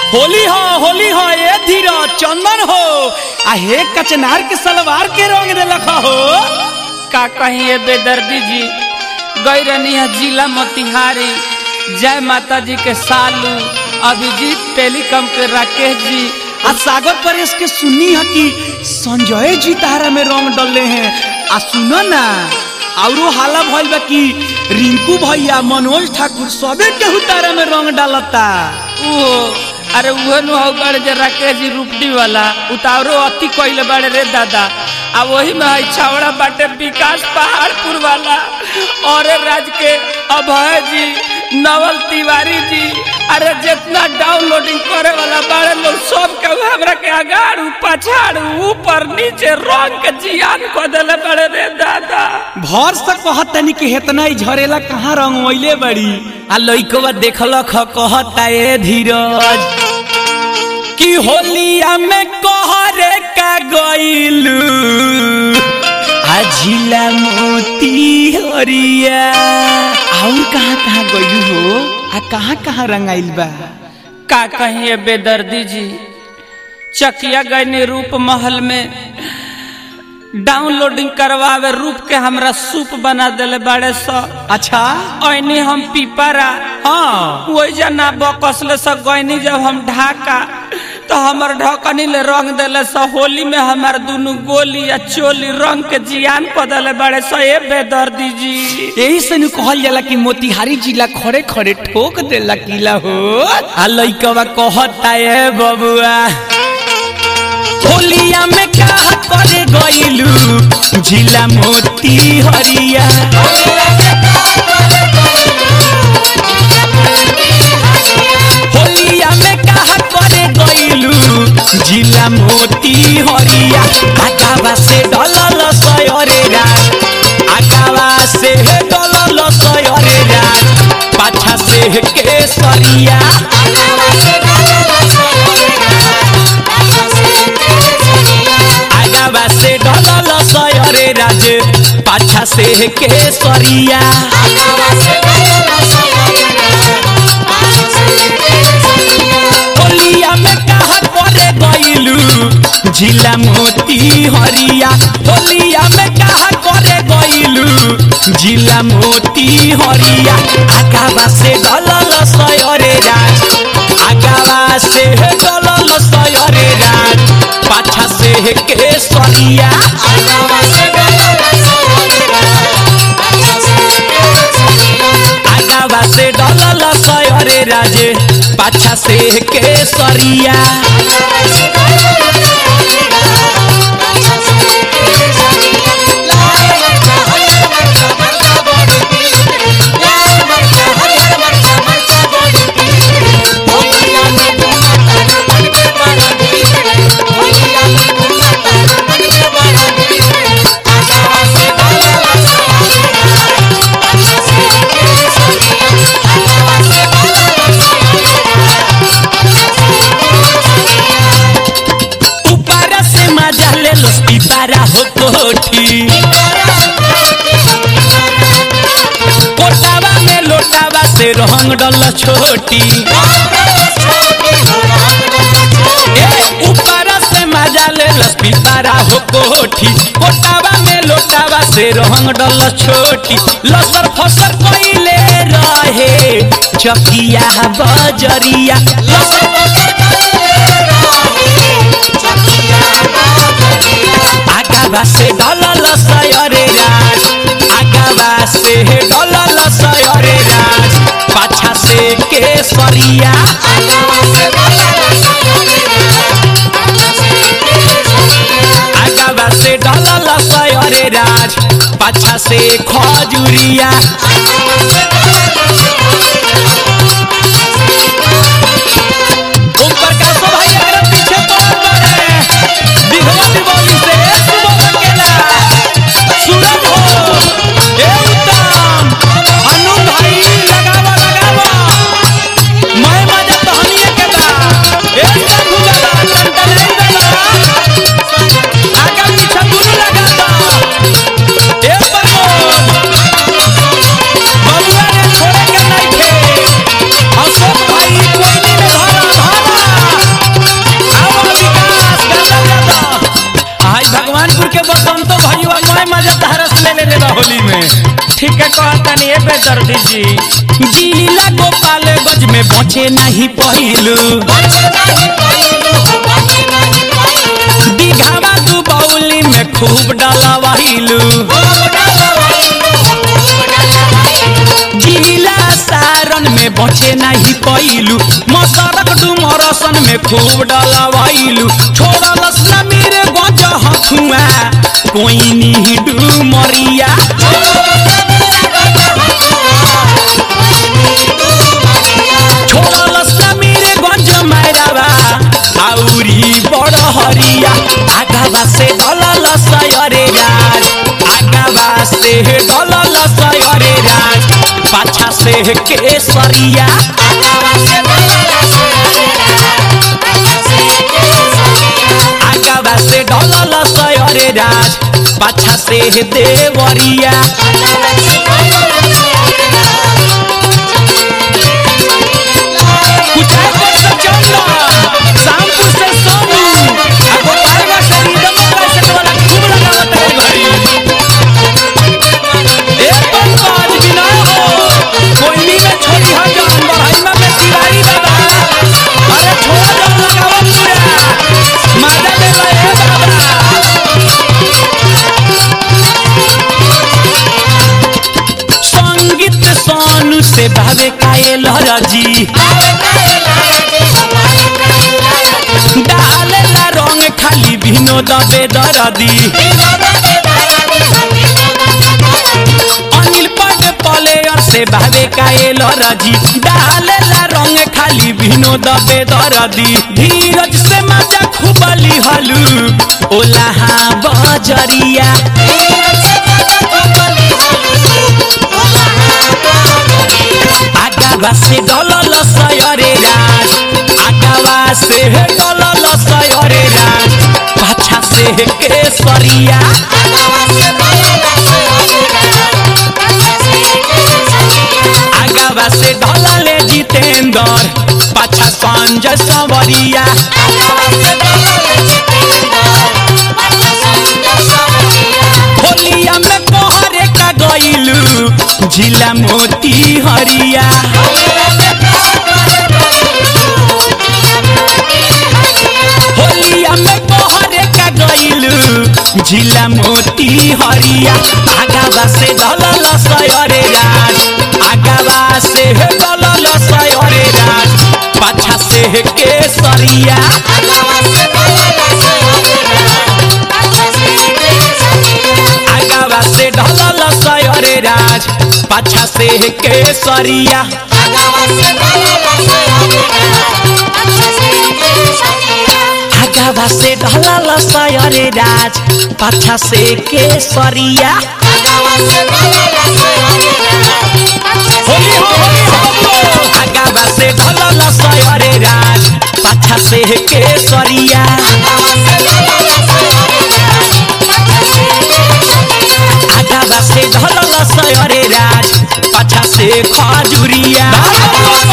होली हो होली हो ए धीरज चंदन हो आ हे कचनार के सलवार के रंग देलक हो का कहिए बेदर्दी जी गई रहनी है जिला मोतिहारी जय माता जी के सालू अभिजीत टेलीकॉम के राकेश जी आ सागर परेश के सुनी है कि संजय जी तारा में रंग डलले हैं आ सुनो ना औरो हाला भइल बा कि रिंकू भैया मनोज ठाकुर सबे केहू तारा में रंग डालता ओ अरे उहे नु हो बड़े जे राकेश जी रूपडी वाला उतारो अति कइले बड़े रे दादा आ वही में है छावड़ा बाटे विकास पहाड़पुर वाला और राज के अभय जी नवल तिवारी जी अरे जितना डाउनलोडिंग करे वाला बारे लोग सब के हमरा के अगाड़ पछाड़ ऊपर नीचे रंग के जियान को देले बड़े रे दादा भर से कहत तनी कि हेतना ही झरेला कहाँ रंग वैले बड़ी आ लइकवा देखलक ह कहता ए धीरज कि होलिया में कहरे का गइलू आ झिला मोती हरिया और कहाँ कहाँ गइलू हो आ कहाँ कहाँ रंगाइल बा का कहिए बेदर्दी जी चकिया गयनी रूप महल में डाउनलोडिंग करवावे रूप के हमरा सूप बना देले बड़े स अच्छा ऐनी हम पीपरा हाँ वही जना बकसले स गयनी जब हम ढाका तो हमर ढकनी ले रंग देले स होली में हमार दुनु गोली या चोली रंग के जियान को देले बड़े स ए बेदर्दी जी यही से नु कहल जाला कि मोतिहारी जिला खड़े खड़े ठोक देला किला हो आ लइकवा कहता ए बबुआ होलिया में का करे गइलू जिला मोती हरिया होलिया में का करे गइलू जिला मोती हरिया आगावा से डलल सयरे रात आगावा से डलल सयरे रात पाछा से केसरिया आगावा से डलल सयरे राज पाछा से केसरिया होलिया में कहा करे गइलू जिला मोती हरिया होलिया में कहा करे गइलू जिला मोती हरिया आगावा से डलल सयरे राज आगावा से डलल सयरे राज पाछा से केसरिया आगावा से डलल सयरे राजे पाछा से केसरिया ऊपर से मजा ले लो पिपारा हो कोठी कोटावा में लोटावा से रंग डल छोटी ए ऊपर से मजा ले लो पिपारा हो कोठी कोटावा में लोटावा से रंग डल छोटी लसर फसर कइले रहे चकिया बजरिया लसर फसर आगावा से डलल सयरे राज आगावा से डलल सयरे राज पाछा से केसरिया आगावा से डलल सयरे राज पाछा से खजुरिया ऊपर का सब भाई अगर पीछे पड़ पड़े दिघवाती बोली से सुबह अकेला सूरज हो ए उत्तम अनु भाई लगावा लगावा मैं मजा तहनिए के बा ए संधु लगा टंटनाई लगा आगे पीछे दुनू लगा ए प्रमोद बबुआ ने छोड़े के नहीं थे बेदर्दी जी जिला गोपालगंज में बचे नहीं पहिलू दिघावा तू बौली में खूब डलवाइलू जिला सारण में बचे नहीं पहिलू मसरक डुमरसन में खूब डलवाइलू छोड़लस न मेरे गज हथुआ कोई नहीं डुमरिया छोड़लस न मेरे गंज मैरावा आउरी बड़ हरिया आगावा से डलल सयरे राज आगावा से डलल सयरे राज पाछा से केसरिया आगावा से डलल सयरे राज पाछा से देवरिया कुचायकोट से चंदन शामपुर से सोनू आ गोपालगंज से रिदम कैसेट वाला खूब लगावत है भाई ए पंकज विनय हो कोयली में छोड़ी हम जान बढ़ाईमा में तिवारी बाबा अरे छोड़ जब लगावत पूरा माजा दे रहे बाबा संगीत सोनू से भावे कायल रजी डालेला रंग खाली विनोद बेदरदी अनिल पद प्लेयर से भावे कायल रजी डालेला रंग खाली विनोद बेदरदी धीरज से मजा खूबली हलू ओलाहा बजरिया आगावा से डलल सयरे राज आगावा से डलल सयरे राज पाछा से केसरिया आगावा से ढलल जितेंद्र पाछा संजय सवरिया होलिया में पहरे का गईलू जिला मोती हरिया होलिया में पहरे का गईलू जिला मोती हरिया आगावा से ढलल सयरे राज आगावा से ढलल सयरे राज पाछा से केसरिया आगावा से ढलल सयरे राज पाछा से केसरिया आगावा से ढलल सयरे राज पाछा से केसरिया होली हो होली हो आगावा से ढलल सयरे राज पाछा से केसरिया आगावा से ढलल सयरे राज पाछा से खजुरिया